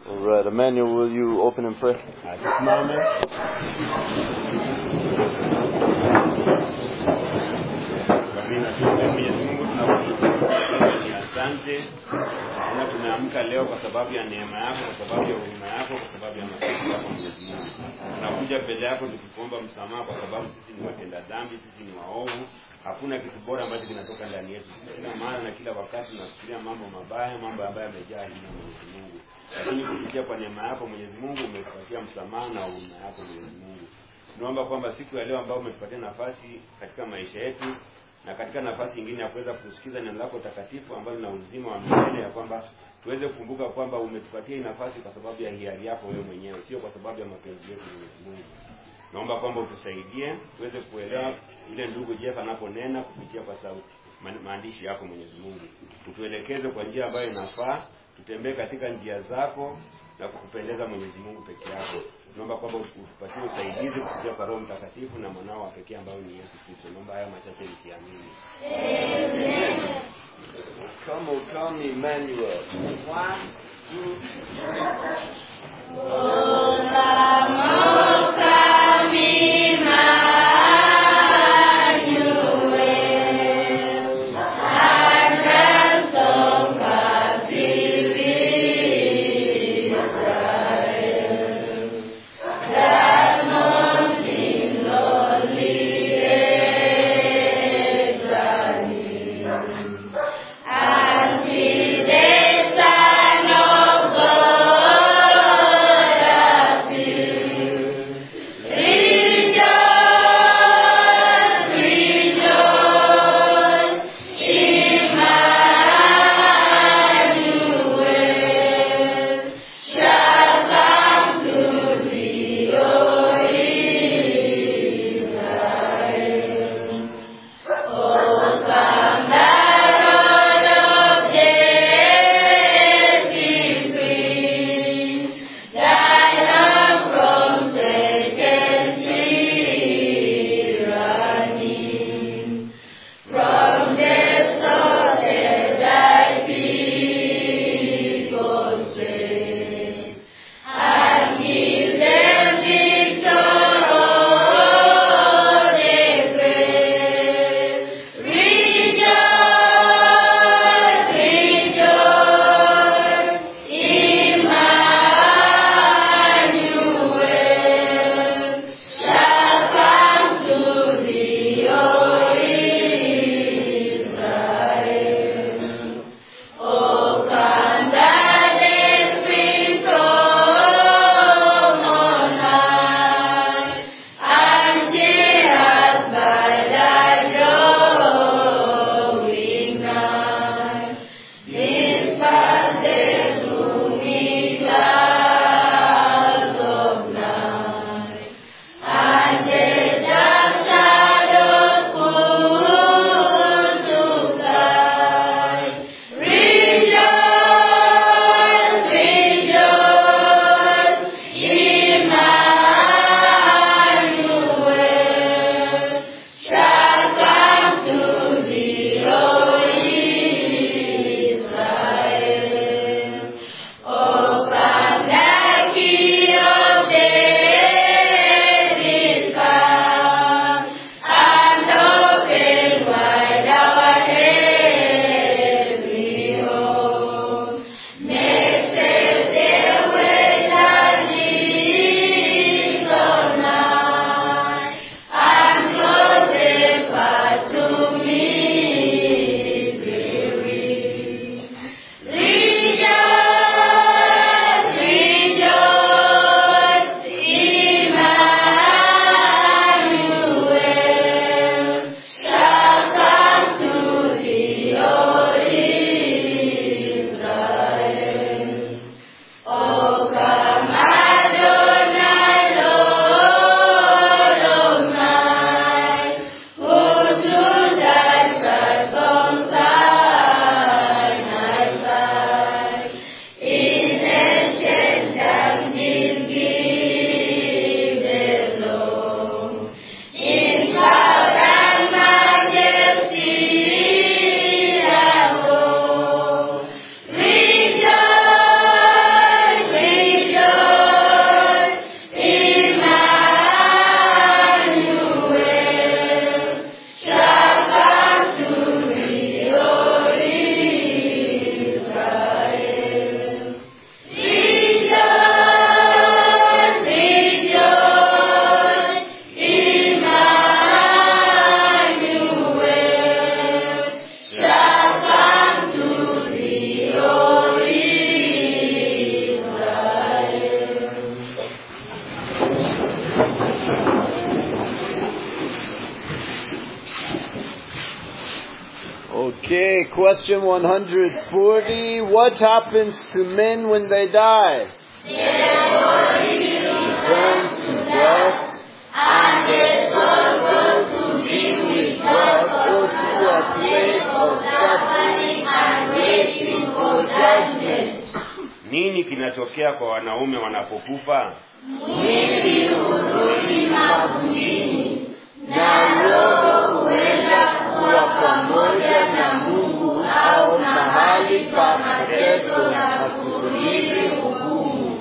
All right, Emmanuel, will you open in prayer? Tusimame. Amina. Mwenyezi Mungu tunakushukuru ni asante na tumeamka leo kwa sababu ya neema yako, kwa sababu ya huruma yako, kwa sababu ya mapenzi yako Mwenyezi Mungu. Tunakuja mbele yako tukikuomba msamaha kwa sababu sisi ni watenda dhambi, sisi ni waovu. Hakuna kitu bora ambacho kinatoka ndani yetu. Kila mara na kila wakati tunafikiria mambo mabaya, mambo ambayo yamejaa hila Mwenyezi Mungu. Lakini kupitia kwa neema yako Mwenyezi Mungu umetupatia msamaha na huruma yako Mwenyezi Mungu. Tunaomba kwamba siku ya leo ambayo umetupatia nafasi katika maisha yetu na katika nafasi nyingine ya kuweza kusikiza neno lako takatifu ambalo lina uzima wa milele, ya kwamba tuweze kukumbuka kwamba umetupatia hii nafasi kwa sababu ya hiari yako wewe mwenyewe, sio kwa sababu ya mapenzi yetu Mwenyezi Mungu. Naomba kwamba utusaidie tuweze kuelewa ile ndugu Jeff anaponena kupitia kwa sauti ma- maandishi yako Mwenyezi Mungu, utuelekeze kwa njia ambayo inafaa, tutembee katika njia zako na kukupendeza Mwenyezi Mungu peke yako. Tunaomba kwamba utupatie usaidizi kupitia kwa Roho Mtakatifu na mwanao wa pekee ambao ni Yesu Kristo. Naomba haya machache nikiamini. Come, oh, come, Emmanuel. Anti de Sano Okay, question 140. What happens to men when they die? Returns to death, and their soul goes to be with God or to a place of suffering and waiting for judgment. nini kinatokea kwa wanaume wanapokufa Mwili hurudi mavumbini na roho huenda kuwa pamoja na Mungu au mahali pa mateso na kusubiri hukumu.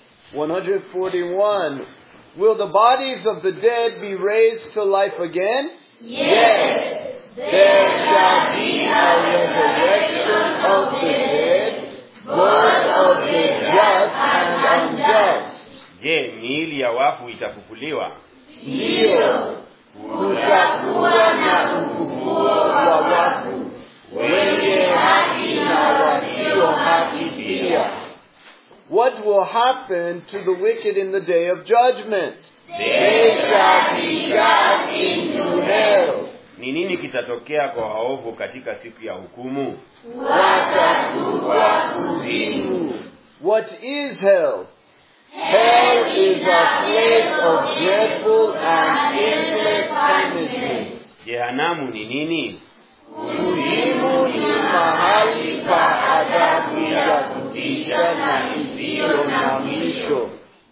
141. Will the bodies of the dead be raised to life again? Yes. There shall be a resurrection of the dead, both of the just and unjust. je miili ya wafu itafufuliwa Ndiyo, kutakuwa na ufufuo wa wafu, wenye haki na wasio haki pia. What will happen to the wicked in the day of judgment? They shall be cast into hell. ni nini kitatokea kwa waovu katika siku ya hukumu Watakuwa kuzimu. What is hell? Hell is a place of dreadful and endless punishment. jehanamu ni nini Kuzimu ni mahali pa adhabu ya kutisha na isiyo na mwisho.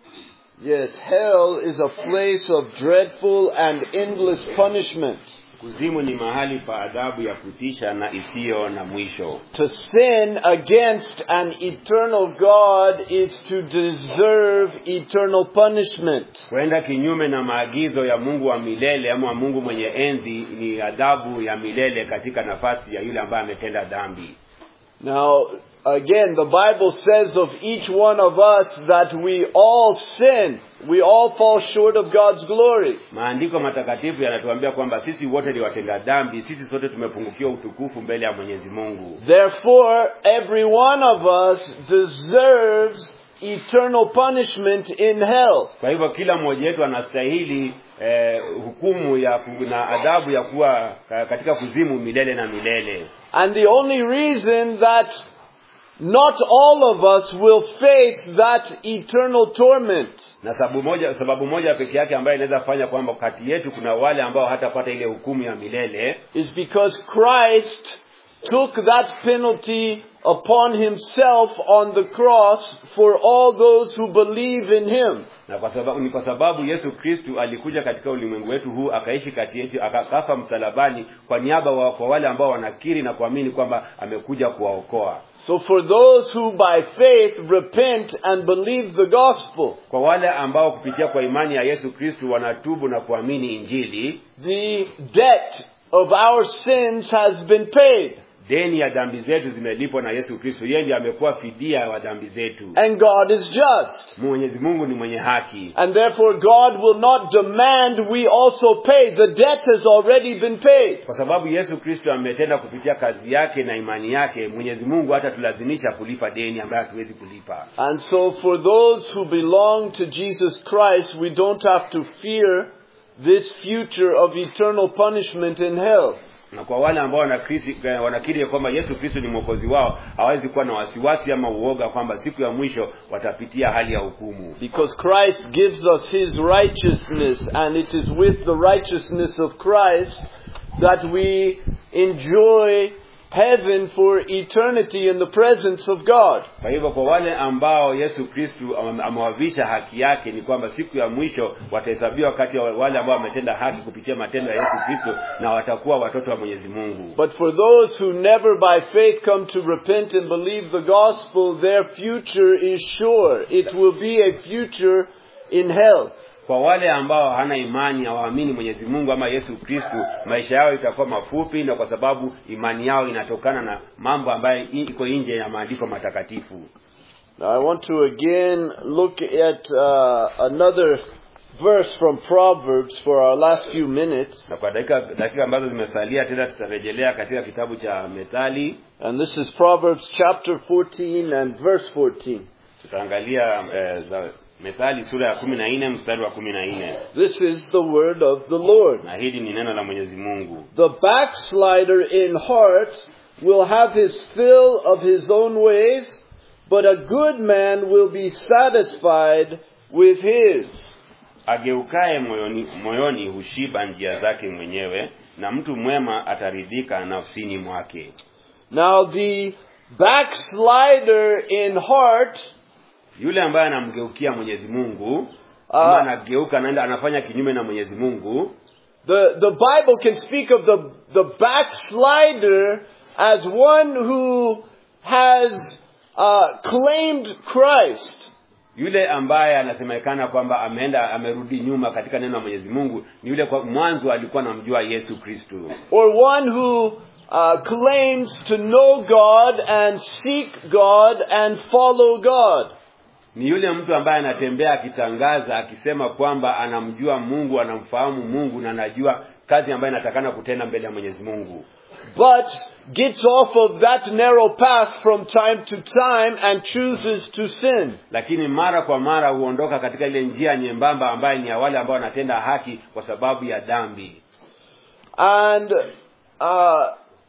Yes, hell is a place of dreadful and endless punishment. kuzimu ni mahali pa adhabu ya kutisha na isiyo na mwisho To sin against an eternal God is to deserve eternal punishment. kwenda kinyume na maagizo ya mungu wa milele ama mungu mwenye enzi ni adhabu ya milele katika nafasi ya yule ambaye ametenda dhambi Now, again, the Bible says of each one of us that we all sin. We all fall short of God's glory. maandiko matakatifu yanatuambia kwamba sisi wote ni watenda dhambi sisi sote tumepungukiwa utukufu mbele ya mwenyezi mungu Therefore, every one of us deserves eternal punishment in hell. kwa hivyo kila mmoja wetu anastahili eh, hukumu ya ku- na adhabu ya kuwa ka- katika kuzimu milele na milele And the only reason that not all of us will face that eternal torment na sababu moja sababu moja peke yake ambayo inaweza fanya kwamba kati yetu kuna wale ambao hatapata ile hukumu ya milele is because Christ took that penalty upon himself on the cross for all those who believe in him. na kwa sababu ni kwa sababu Yesu Kristu alikuja katika ulimwengu wetu huu akaishi kati yetu akakafa msalabani kwa niaba wa, kwa wale ambao wanakiri na kuamini kwamba amekuja kuwaokoa So for those who by faith repent and believe the gospel, kwa wale ambao kupitia kwa imani ya Yesu Kristu wanatubu na kuamini injili the debt of our sins has been paid. deni ya dhambi zetu zimelipwa na Yesu Kristu yeye ndiye amekuwa fidia wa dhambi zetu And God is just. Mwenyezi Mungu ni mwenye haki And therefore God will not demand we also pay. The debt has already been paid. kwa sababu Yesu Kristo ametenda kupitia kazi yake na imani yake Mwenyezi Mungu hata tulazimisha kulipa deni ambayo hatuwezi kulipa And so for those who belong to Jesus Christ, we don't have to fear this future of eternal punishment in hell. na kwa wale ambao wanakiri eh, wanakiri ya kwamba Yesu Kristo ni mwokozi wao hawezi kuwa na wasiwasi ama uoga kwamba siku ya mwisho watapitia hali ya hukumu Because Christ gives us His righteousness, and it is with the righteousness of Christ that we enjoy heaven for eternity in the presence of God. kwa hivyo kwa wale ambao Yesu Kristo am- amewavisha haki yake ni kwamba siku ya mwisho watahesabiwa kati ya wale ambao wametenda haki kupitia matendo ya Yesu Kristo na watakuwa watoto wa Mwenyezi Mungu But for those who never by faith come to repent and believe the gospel, their future is sure. It will be a future in hell. kwa wale ambao hana imani hawaamini Mwenyezi Mungu ama Yesu Kristu maisha yao itakuwa mafupi na kwa sababu imani yao inatokana na mambo ambayo i- iko nje ya maandiko matakatifu Now I want to again look at uh, another verse from Proverbs for our last few minutes. na kwa dakika dakika ambazo zimesalia tena tutarejelea katika kitabu cha Methali And this is Proverbs chapter 14 and verse 14. tutaangalia eh, za Methali sura ya kumi na nne mstari wa kumi na nne This is the word of the Lord. na hili ni neno la Mwenyezi Mungu The backslider in heart will have his fill of his own ways, but a good man will be satisfied with his. ageukaye moyoni, moyoni hushiba njia zake mwenyewe na mtu mwema ataridhika nafsini mwake Now the backslider in heart yule ambaye anamgeukia mwenyezi mungu ama Ah. anageuka anaenda anafanya kinyume na mwenyezi mungu The, the Bible can speak of the, the backslider as one who has uh, claimed Christ. yule ambaye anasemekana kwamba ameenda amerudi nyuma katika neno la mwenyezi mungu ni yule kwa mwanzo alikuwa anamjua yesu kristu or one who uh, claims to know God and seek God and follow God. ni yule mtu ambaye anatembea akitangaza akisema kwamba anamjua mungu anamfahamu mungu na anajua kazi ambayo inatakana kutenda mbele ya mwenyezi mungu But gets off of that narrow path from time to time and chooses to sin. lakini mara kwa mara huondoka katika ile njia nyembamba ambayo ni ya wale ambao wanatenda haki kwa sababu ya dhambi And uh,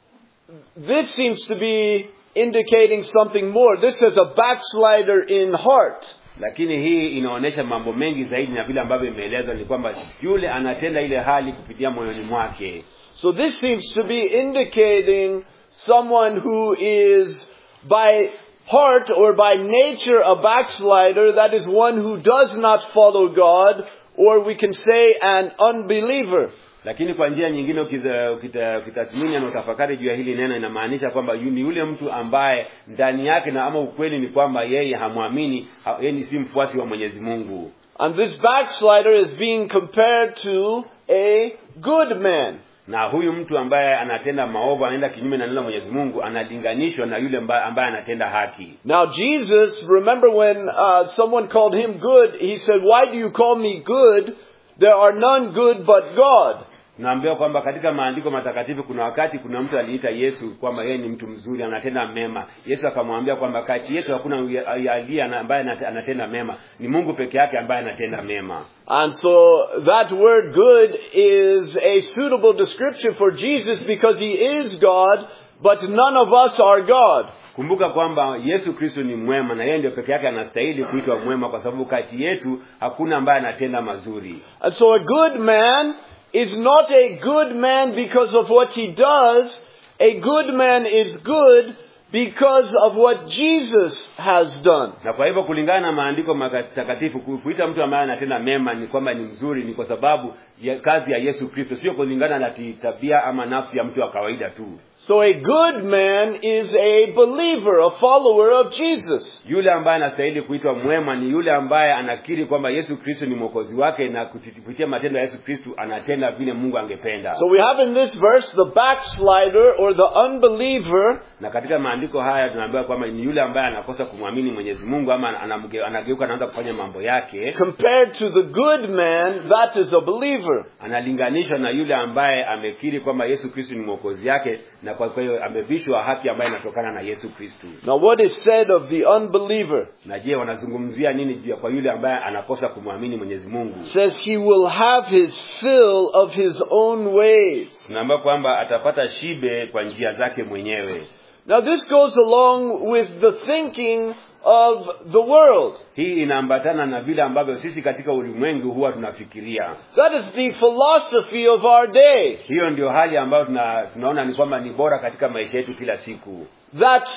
this seems to be indicating something more. This is a backslider in heart. lakini hii inaonyesha mambo mengi zaidi na vile ambavyo imeelezwa ni kwamba yule anatenda ile hali kupitia moyoni mwake So this seems to be indicating someone who is by heart or by nature a backslider, that is one who does not follow God, or we can say an unbeliever. lakini kwa njia nyingine ukiza- ukita- ukitathmini na utafakari juu ya hili neno inamaanisha kwamba yu- ni yule mtu ambaye ndani yake na ama ukweli ni kwamba yeye hamwamini ha- yeye ni si mfuasi wa mwenyezi mungu And this backslider is being compared to a good man. na huyu mtu ambaye anatenda maovu anaenda kinyume na neno la mwenyezi mungu analinganishwa na yule ambaye, ambaye anatenda haki Now Jesus, remember when uh, someone called him good, he said, why do you call me good? There are none good but God. tunaambiwa kwamba katika maandiko matakatifu kuna wakati kuna mtu aliita yesu kwamba yeye ni mtu mzuri anatenda mema yesu akamwambia kwamba kati yetu hakuna aliye ambaye anate- anatenda mema ni mungu peke yake ambaye anatenda mema And so that word good is a suitable description for Jesus because he is God, but none of us are God. kumbuka kwamba yesu kristo ni mwema na yeye ndio peke yake anastahili kuitwa mwema kwa sababu kati yetu hakuna ambaye anatenda mazuri And so a good man is not a good man because of what he does. A good man is good because of what Jesus has done. na kwa hivyo kulingana na maandiko matakatifu ku- kuita mtu ambaye anatenda mema ni kwamba ni mzuri ni kwa sababu ya kazi ya yesu kristo sio kulingana na ti- tabia ama nafsi ya mtu wa kawaida tu So a good man is a believer, a follower of Jesus. yule ambaye anastahili kuitwa mwema ni yule ambaye anakiri kwamba yesu kristo ni mwokozi wake na kupitia matendo ya yesu kristo anatenda vile mungu angependa So we have in this verse the backslider or the unbeliever na katika maandiko haya tunaambiwa kwamba ni yule ambaye anakosa kumwamini mwenyezi mungu ama anamge- anageuka anaanza kufanya mambo yake compared to the good man, that is a believer. analinganishwa na yule ambaye amekiri kwamba yesu kristo ni mwokozi yake na kwa kwa hiyo amevishwa haki ambayo inatokana na yesu kristo Now what is said of the unbeliever na je wanazungumzia nini juu ya kwa yule ambaye anakosa kumwamini mwenyezi mungu says he will have his fill of his own ways. tunaambiwa kwamba atapata shibe kwa njia zake mwenyewe Now this goes along with the thinking of the world. hii inaambatana na vile ambavyo sisi katika ulimwengu huwa tunafikiria That is the philosophy of our day. hiyo ndio hali ambayo tuna, tunaona ni kwamba ni bora katika maisha yetu kila siku That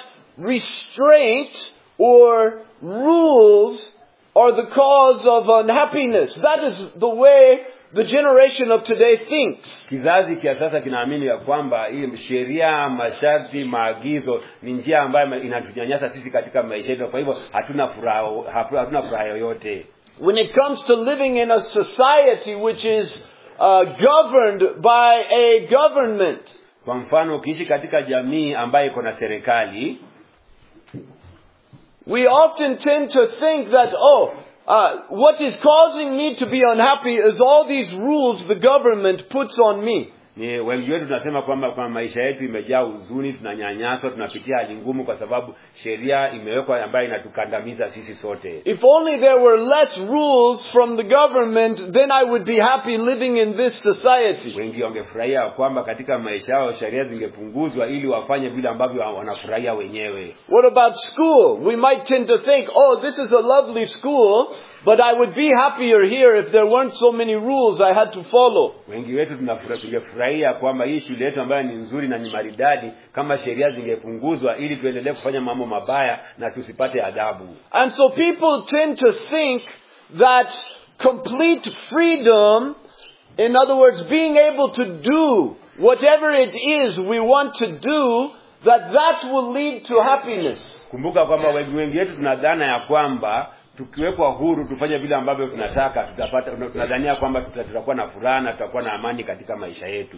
restraint or rules are the cause of unhappiness. That is the way the generation of today thinks. kizazi cha sasa kinaamini ya kwamba hii sheria masharti maagizo ni njia ambayo inatunyanyasa sisi katika maisha yetu kwa hivyo hatuna furaha hafu- hatuna furaha yoyote When it comes to living in a society which is uh, governed by a government, kwa mfano ukiishi katika jamii ambayo iko na serikali we often tend to think that, oh, uh, what is causing me to be unhappy is all these rules the government puts on me. ni wengi wetu tunasema kwamba kwa maisha yetu imejaa huzuni tunanyanyaswa tunapitia hali ngumu kwa sababu sheria imewekwa ambayo inatukandamiza sisi sote If only there were less rules from the government, then I would be happy living in this society. wengi wangefurahia kwamba katika maisha yao sheria zingepunguzwa ili wafanye vile ambavyo wanafurahia wenyewe What about school? We might tend to think, oh, this is a lovely school, but I would be happier here if there weren't so many rules I had to follow. wengi wetu tunafura- tungefurahia kwamba hii shule yetu ambayo ni nzuri na ni maridadi kama sheria zingepunguzwa ili tuendelee kufanya mambo mabaya na tusipate adhabu And so people tend to think that complete freedom, in other words, being able to do whatever it is we want to do, that that will lead to happiness. kumbuka kwamba wengi wengi wetu tuna dhana ya kwamba tukiwekwa huru tufanye vile ambavyo tunataka tutapata tunadhania kwamba tuta- tutakuwa na furaha na tutakuwa na amani katika maisha yetu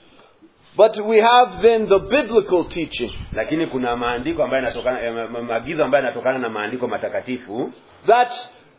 But we have then the biblical teaching lakini kuna maandiko ambayo yanatokana eh, ma- ma- maagizo ambayo yanatokana na maandiko matakatifu that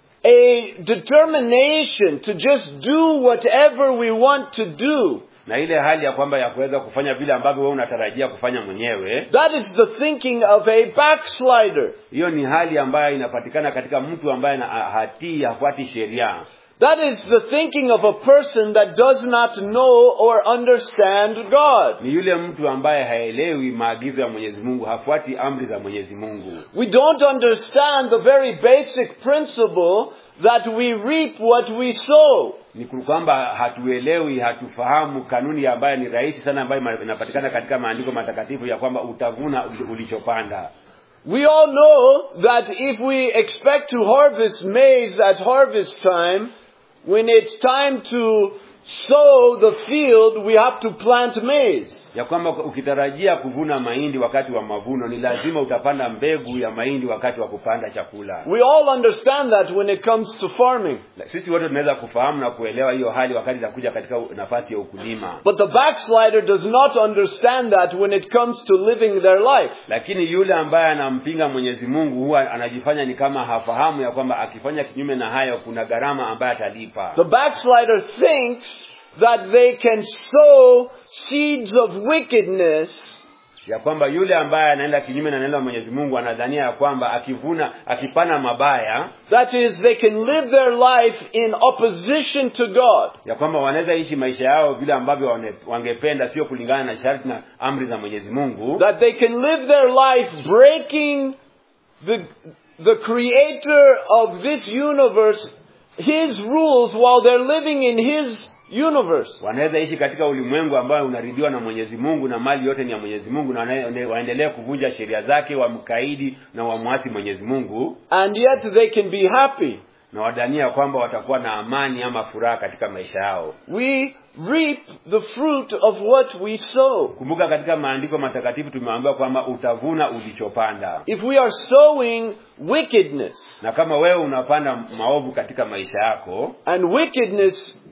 a determination to just do whatever we want to do, na ile hali ya kwamba ya kuweza kufanya vile ambavyo wewe unatarajia kufanya mwenyewe that is the thinking of a backslider. hiyo ni hali ambayo inapatikana katika mtu ambaye ana- hatii hafuati sheria That is the thinking of a person that does not know or understand God. ni yule mtu ambaye haelewi maagizo ya mwenyezi mungu hafuati amri za mwenyezi mungu We don't understand the very basic principle that we reap what we sow. ni kwamba hatuelewi hatufahamu kanuni ambayo ni rahisi sana ambayo ma- inapatikana katika maandiko matakatifu ya kwamba utavuna uli- ulichopanda We all know that if we expect to harvest maize at harvest time, when it's time to sow the field, we have to plant maize. ya kwamba ukitarajia kuvuna mahindi wakati wa mavuno ni lazima utapanda mbegu ya mahindi wakati wa kupanda chakula We all understand that when it comes to farming. sisi wote tunaweza kufahamu na kuelewa hiyo hali wakati itakuja katika nafasi ya ukulima But the backslider does not understand that when it comes to living their life. lakini yule ambaye anampinga mwenyezi mungu huwa anajifanya ni kama hafahamu ya kwamba akifanya kinyume na hayo kuna gharama ambayo atalipa The backslider thinks that they can sow seeds of wickedness ya kwamba yule ambaye anaenda kinyume na neno la mwenyezi mungu anadhania ya kwamba akivuna akipana mabaya That is, they can live their life in opposition to God. ya kwamba wanaweza ishi maisha yao vile ambavyo wane- wangependa sio kulingana na sharti na amri za mwenyezi mungu That they can live their life breaking the, the creator of this universe, his rules, while they're living in his universe. wanaweza ishi katika ulimwengu ambao unaridhiwa na mwenyezi mungu na mali yote ni ya mwenyezi mungu na wane- waendelee kuvunja sheria zake wamkaidi na wamwasi mwenyezi mungu And yet they can be happy. na wadania kwamba watakuwa na amani ama furaha katika maisha yao We reap the fruit of what we sow. kumbuka katika maandiko matakatifu tumeambiwa kwamba utavuna ulichopanda If we are sowing wickedness, na kama wewe unapanda maovu katika maisha yako and wickedness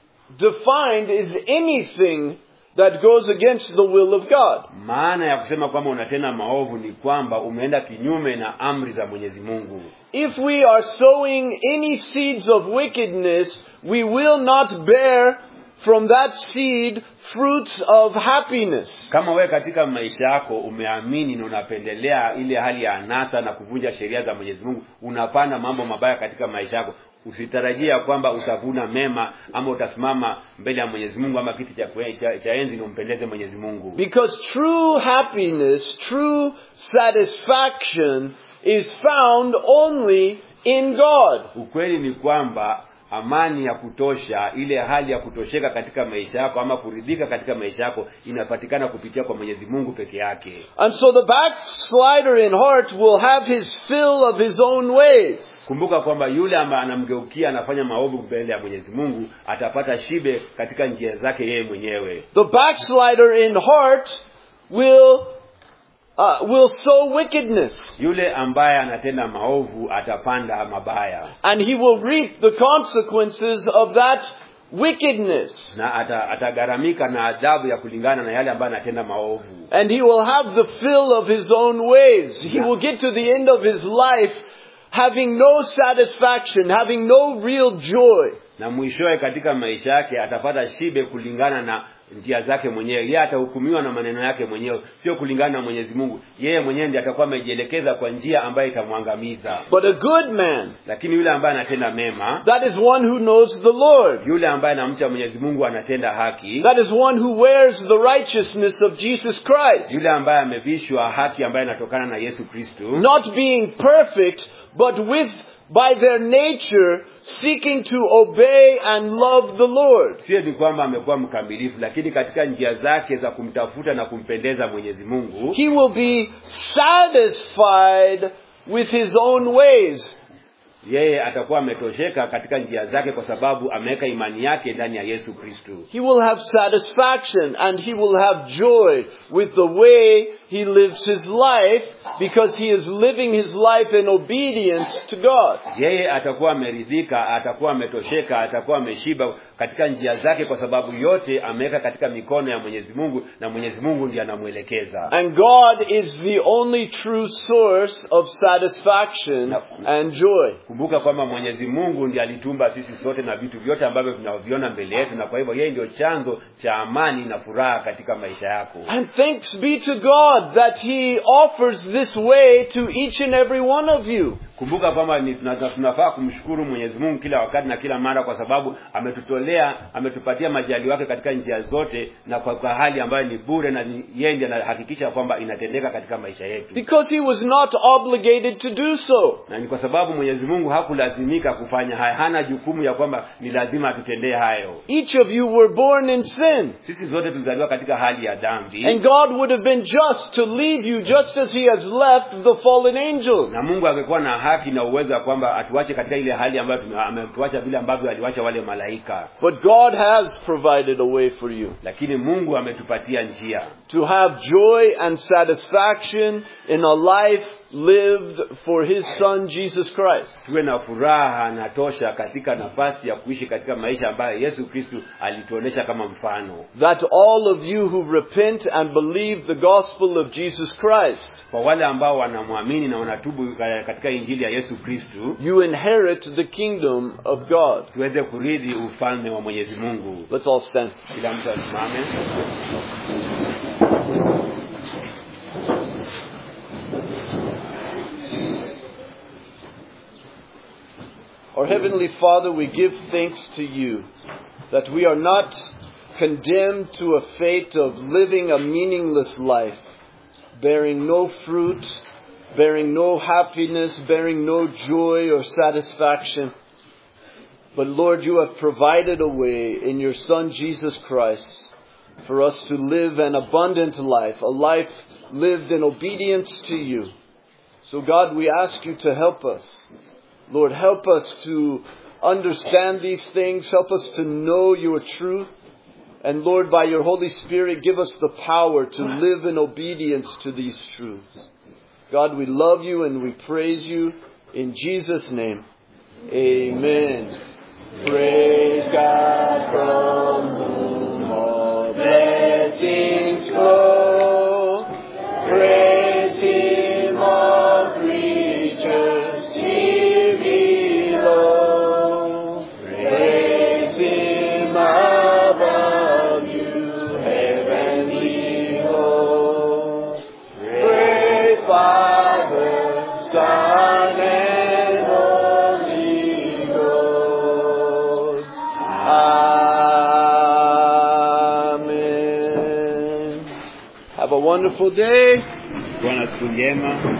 defined is anything that goes against the will of God. maana ya kusema kwamba unatenda maovu ni kwamba umeenda kinyume na amri za mwenyezi mungu If we are sowing any seeds of wickedness, we will not bear from that seed fruits of happiness. kama wewe katika maisha yako umeamini na unapendelea ile hali ya anasa na kuvunja sheria za mwenyezi mungu unapanda mambo mabaya katika maisha yako usitarajia kwamba utavuna mema ama utasimama mbele ya mwenyezi mungu ama kiti cha, kwe- cha, cha enzi na umpendeze mwenyezi mungu Because true happiness, true satisfaction is found only in God. ukweli ni kwamba amani ya kutosha ile hali ya kutosheka katika maisha yako ama kuridhika katika maisha yako inapatikana kupitia kwa mwenyezi mungu peke yake And so the backslider in heart will have his fill of his own ways. kumbuka kwamba yule ambaye anamgeukia anafanya maovu mbele ya mwenyezi mungu atapata shibe katika njia zake yeye mwenyewe The backslider in heart will uh, will sow wickedness, yule ambaye anatenda maovu atapanda mabaya and he will reap the consequences of that wickedness. na ata, atagharamika na adhabu ya kulingana na yale ambayo anatenda maovu And he will have the fill of his own ways. He will get to the end of his life having no satisfaction, having no real joy. na mwishowe katika maisha yake atapata shibe kulingana na njia zake mwenyewe yeye atahukumiwa na maneno yake mwenyewe sio kulingana na mwenyezi mungu yeye mwenyewe ndiye atakuwa amejielekeza kwa njia ambayo itamwangamiza But a good man, lakini yule ambaye anatenda mema that is one who knows the Lord. yule ambaye anamcha mwenyezi mungu anatenda haki That is one who wears the righteousness of Jesus Christ. yule ambaye amevishwa haki ambayo inatokana na yesu kristu Not being perfect, but with, by their nature, seeking to obey and love the Lord. sio ni kwamba amekuwa mkamilifu lakini katika njia zake za kumtafuta na kumpendeza mwenyezi mungu He will be satisfied with his own ways. yeye atakuwa ametosheka katika njia zake kwa sababu ameweka imani yake ndani ya yesu kristu He will have satisfaction and he will have joy with the way he lives his life because he is living his life in obedience to God. yeye atakuwa ameridhika atakuwa ametosheka atakuwa ameshiba katika njia zake kwa sababu yote ameweka katika mikono ya mwenyezi mungu na mwenyezi mungu ndiye anamwelekeza And God is the only true source of satisfaction and joy. kumbuka kwamba mwenyezi mungu ndiye alitumba sisi sote na vitu vyote ambavyo tunaviona mbele yetu na kwa hivyo yeye ndio chanzo cha amani na furaha katika maisha yako And thanks be to God that He offers this way to each and every one of you. kumbuka kwamba ni- tuna- tunafaa kumshukuru mwenyezi mungu kila wakati na kila mara kwa sababu ametutolea ametupatia majali wake katika njia zote na kwa, kwa hali ambayo ni bure na ni- yeye ndiye anahakikisha kwamba inatendeka katika maisha yetu Because He was not obligated to do so. na ni kwa sababu mwenyezi mungu hakulazimika kufanya haya hana jukumu ya kwamba ni lazima atutendee hayo Each of you were born in sin. sisi zote tulizaliwa katika hali ya dhambi And God would have been just to leave you just as He has left the fallen angels. na mungu angekuwa na haki na uwezo wa kwamba atuache katika ile hali ambayo tume- ametuacha vile ambavyo aliwacha wale malaika But God has provided a way for you lakini mungu ametupatia njia to have joy and satisfaction in a life lived for His Son Jesus Christ. tuwe na furaha na tosha katika nafasi ya kuishi katika maisha ambayo yesu kristu alituonesha kama mfano That all of you who repent and believe the gospel of Jesus Christ, kwa wale ambao wanamwamini na wanatubu eh, katika injili ya yesu kristu you inherit the kingdom of God. tuweze kurithi ufalme wa mwenyezi mungu Let's all stand. kila mtu asimame Our Heavenly Father, we give thanks to you that we are not condemned to a fate of living a meaningless life, bearing no fruit, bearing no happiness, bearing no joy or satisfaction. But Lord, you have provided a way in your Son Jesus Christ for us to live an abundant life, a life lived in obedience to you. So God, we ask you to help us. Lord, help us to understand these things. Help us to know your truth. And Lord, by your Holy Spirit, give us the power to live in obedience to these truths. God, we love you and we praise you. In Jesus' name, amen. Praise God from whom all blessings flow. Praise Him, all creatures here below. Praise Him above you, heavenly hosts. Praise Father, Son, and Holy Ghost. Amen. Have a wonderful day. kuwa na siku njema